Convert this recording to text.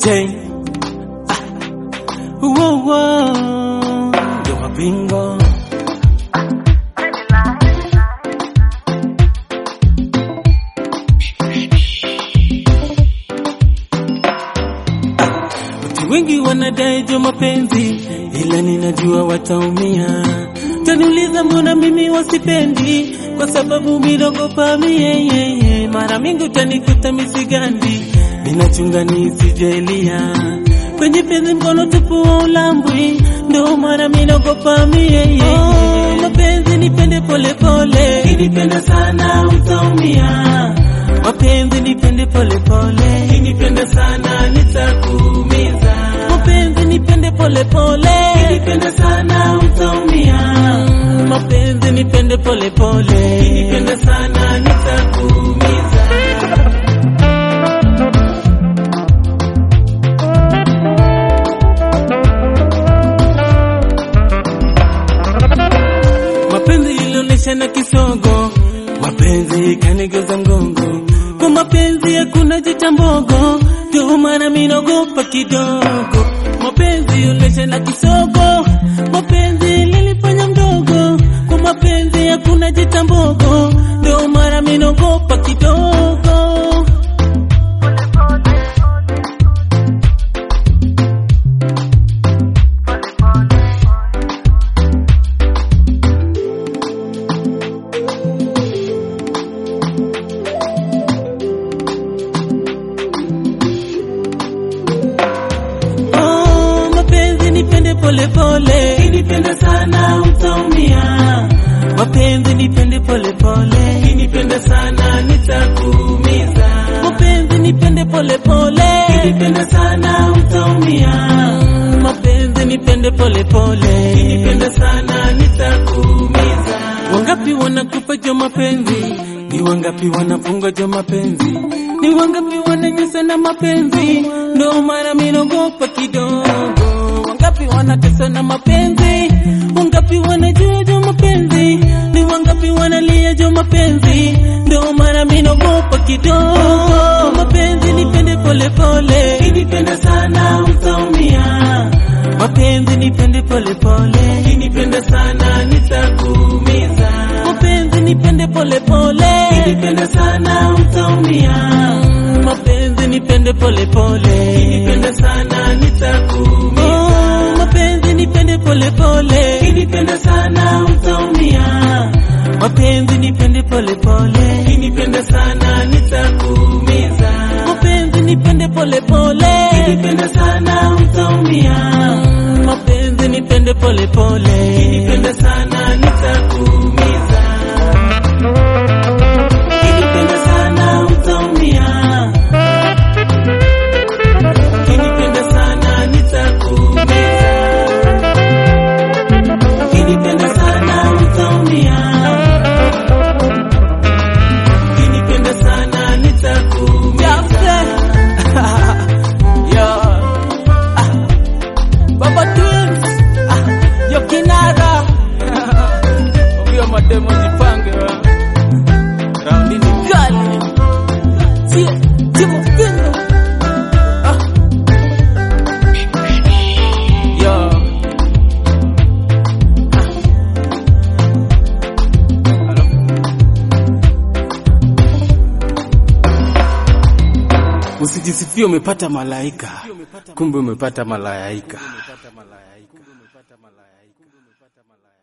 J ah. Whoa, whoa. Yo mapingo Watu wengi wanadai jo mapenzi, ila ninajua wataumia. Taniuliza mbona mimi wasipendi, kwa sababu midogopa mie. Mara mingi utanikuta misigandi, ninachunga nisijelia kwenye penzi mkono tupu wa ulambwi, ndo mara minaogopa mie. Oh, mapenzi nipende polepole, kinipenda sana utaumia mapenzi nipende pole pole, kinipenda sana nitakuumiza. Mapenzi nipende pole pole, kinipenda sana utaumia. Mapenzi nipende pole pole, kinipenda sana nitakuumiza. Mapenzi ilionyesha na kisogo, mapenzi kanigeuza mgongo. Kwa mapenzi hakuna jicha mbogo, ndio maana mimi naogopa kidogo. Mapenzi ilionyesha na kisogo, mapenzi lilifanya mdogo. Kwa mapenzi hakuna jicha mbogo, ndio maana mimi naogopa kidogo. Oh, mapenzi nipende pole pole, kinipenda sana utaumia. Mapenzi nipende pole pole, kinipenda sana nitakuumiza. Mapenzi nipende pole pole, kinipenda sana utaumia. Mapenzi nipende pole pole, kinipenda sana nitakuumiza. Wangapi wanakupa jo mapenzi, ni wangapi wanafunga jo mapenzi, ni wangapi wananyesa na mapenzi, ndo maana mimi naogopa kidogo. Wangapi wanatesa na mapenzi, wangapi wanajua jo mapenzi, ni wangapi wanalia jo mapenzi, ndo maana mimi naogopa kidogo. Mapenzi nipende pole pole, kinipenda sana utaumia. Mapenzi nipende pole pole, kinipenda sana nitakuumiza. Mapenzi nipende pole pole, kinipenda sana utaumia. Mapenzi nipende pole pole, kinipenda sana nitakuumiza. Oh, mapenzi nipende pole pole, kinipenda sana utaumia. Mapenzi nipende pole pole, kinipenda sana nitakuumiza. Mapenzi nipende pole pole, kinipenda sana utaumia. Mapenzi nipende pole pole, kinipenda sana nitakuumiza. Kinipenda sana utaumia. Kinipenda sana nitakuumiza. Kinipenda sana utaumia. Kinipenda sana nitakuumiza. Yo. Ah. Baba Twins. Ah. Yo Kinara. Ovyo mademo jipange wa. Raundi ni kali. Tie, Timo Pingo. Ah. Yo. Usijisifie umepata malaika, kumbe umepata malaika.